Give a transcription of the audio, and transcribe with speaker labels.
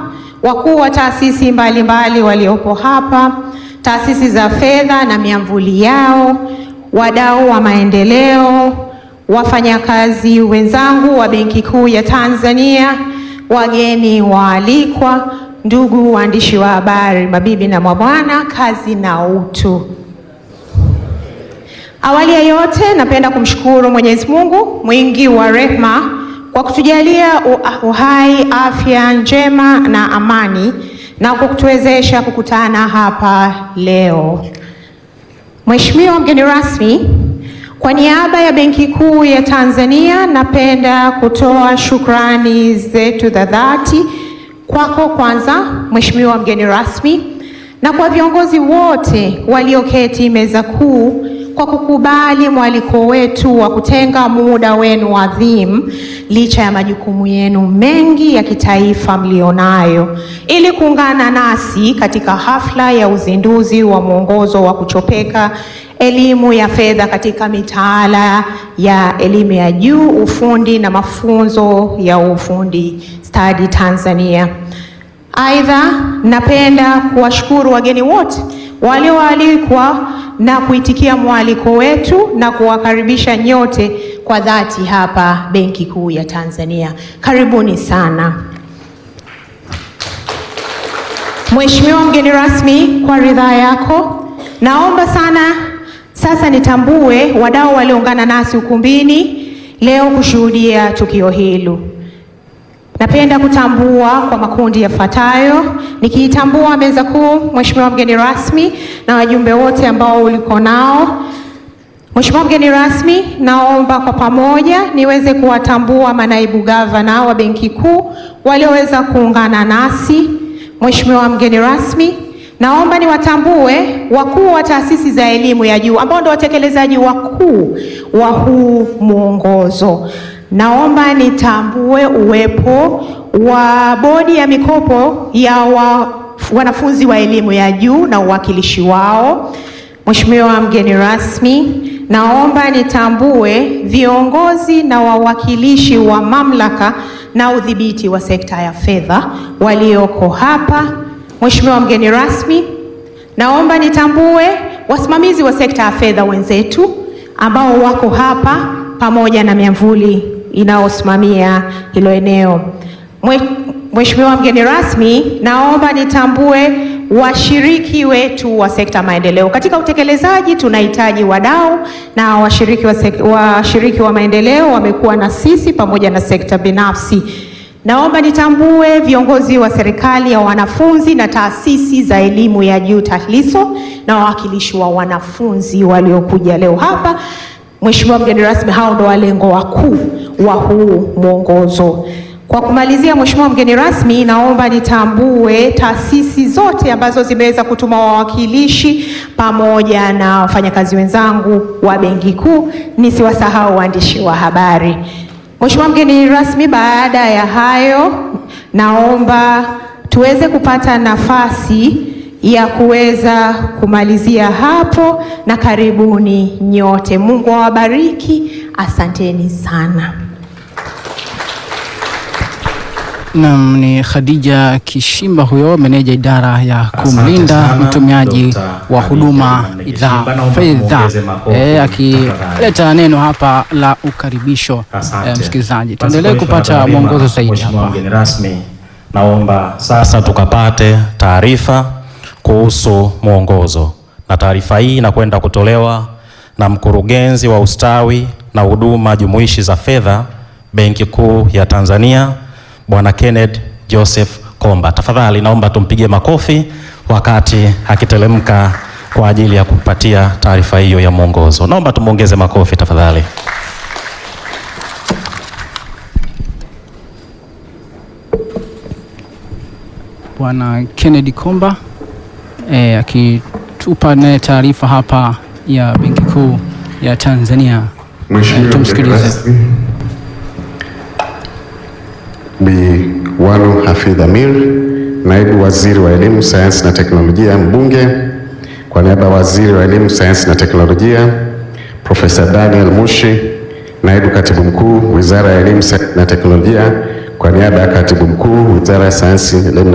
Speaker 1: wakuu wa taasisi mbalimbali waliopo hapa, taasisi za fedha na miamvuli yao, wadau wa maendeleo, wafanyakazi wenzangu wa Benki Kuu ya Tanzania, wageni waalikwa, ndugu waandishi wa habari, mabibi na mabwana, kazi na utu. Awali ya yote, napenda kumshukuru Mwenyezi Mungu mwingi wa rehema kwa kutujalia uhai, afya njema na amani na kwa kutuwezesha kukutana hapa leo. Mheshimiwa mgeni rasmi, kwa niaba ya Benki Kuu ya Tanzania napenda kutoa shukrani zetu za dhati kwako kwanza, Mheshimiwa mgeni rasmi, na kwa viongozi wote walioketi meza kuu kwa kukubali mwaliko wetu wa kutenga muda wenu adhimu licha ya majukumu yenu mengi ya kitaifa mlionayo ili kuungana nasi katika hafla ya uzinduzi wa mwongozo wa kuchopeka elimu ya fedha katika mitaala ya elimu ya juu, ufundi na mafunzo ya ufundi stadi Tanzania. Aidha, napenda kuwashukuru wageni wote walioalikwa na kuitikia mwaliko wetu na kuwakaribisha nyote kwa dhati hapa Benki Kuu ya Tanzania. Karibuni sana. Mheshimiwa mgeni rasmi, kwa ridhaa yako, naomba sana sasa nitambue wadau walioungana nasi ukumbini leo kushuhudia tukio hilo. Napenda kutambua kwa makundi yafuatayo, nikiitambua meza kuu, Mheshimiwa mgeni rasmi na wajumbe wote ambao uliko nao. Mheshimiwa mgeni rasmi, naomba kwa pamoja niweze kuwatambua manaibu gavana wa Benki Kuu walioweza kuungana nasi. Mheshimiwa mgeni rasmi, naomba niwatambue wakuu wa taasisi za elimu ya juu ambao ndio watekelezaji wakuu wa huu mwongozo. Naomba nitambue uwepo wa bodi ya mikopo ya wa, wanafunzi wa elimu ya juu na uwakilishi wao. Mheshimiwa mgeni rasmi, naomba nitambue viongozi na wawakilishi wa mamlaka na udhibiti wa sekta ya fedha walioko hapa. Mheshimiwa mgeni rasmi, naomba nitambue wasimamizi wa sekta ya fedha wenzetu ambao wako hapa pamoja na miamvuli inayosimamia hilo eneo. Mheshimiwa mgeni rasmi, naomba nitambue washiriki wetu wa sekta maendeleo. Katika utekelezaji tunahitaji wadau na washiriki wa, washiriki wa maendeleo wamekuwa na sisi pamoja na sekta binafsi. Naomba nitambue viongozi wa serikali ya wanafunzi na taasisi za elimu ya juu TAHLISO na wawakilishi wa wanafunzi waliokuja leo hapa. Mheshimiwa mgeni rasmi, hao ndo walengo wakuu wa huu mwongozo. Kwa kumalizia, Mheshimiwa mgeni rasmi, naomba nitambue taasisi zote ambazo zimeweza kutuma wawakilishi pamoja na wafanyakazi wenzangu wa Benki Kuu, nisiwasahau waandishi wa habari. Mheshimiwa mgeni rasmi, baada ya hayo, naomba tuweze kupata nafasi ya kuweza kumalizia hapo, na karibuni nyote. Mungu awabariki, asanteni sana.
Speaker 2: Naam, ni Khadija Kishimba huyo meneja idara ya kumlinda mtumiaji wa huduma za fedha e, akileta neno hapa la ukaribisho. E, msikilizaji, tuendelee kupata mwongozo zaidi hapa.
Speaker 3: Mgeni rasmi, naomba sasa tukapate taarifa kuhusu mwongozo, na taarifa hii inakwenda kutolewa na mkurugenzi wa ustawi na huduma jumuishi za fedha Benki Kuu ya Tanzania Bwana Kenneth Joseph Komba. Tafadhali naomba tumpige makofi wakati akitelemka kwa ajili ya kupatia taarifa hiyo ya mwongozo. Naomba tumuongeze makofi tafadhali.
Speaker 2: Bwana Kennedy Komba e, akitupa naye taarifa hapa ya Benki Kuu ya Tanzania.
Speaker 4: Mheshimiwa
Speaker 2: tumsikilize.
Speaker 4: mgeni rasmi, Bi Wanu Hafidh Amir, naibu waziri wa elimu, sayansi na teknolojia, mbunge, kwa niaba ya waziri wa elimu, sayansi na teknolojia, Profesa Daniel Mushi, naibu katibu mkuu, wizara ya elimu, sayansi na teknolojia, kwa niaba ya katibu mkuu, wizara ya sayansi, elimu na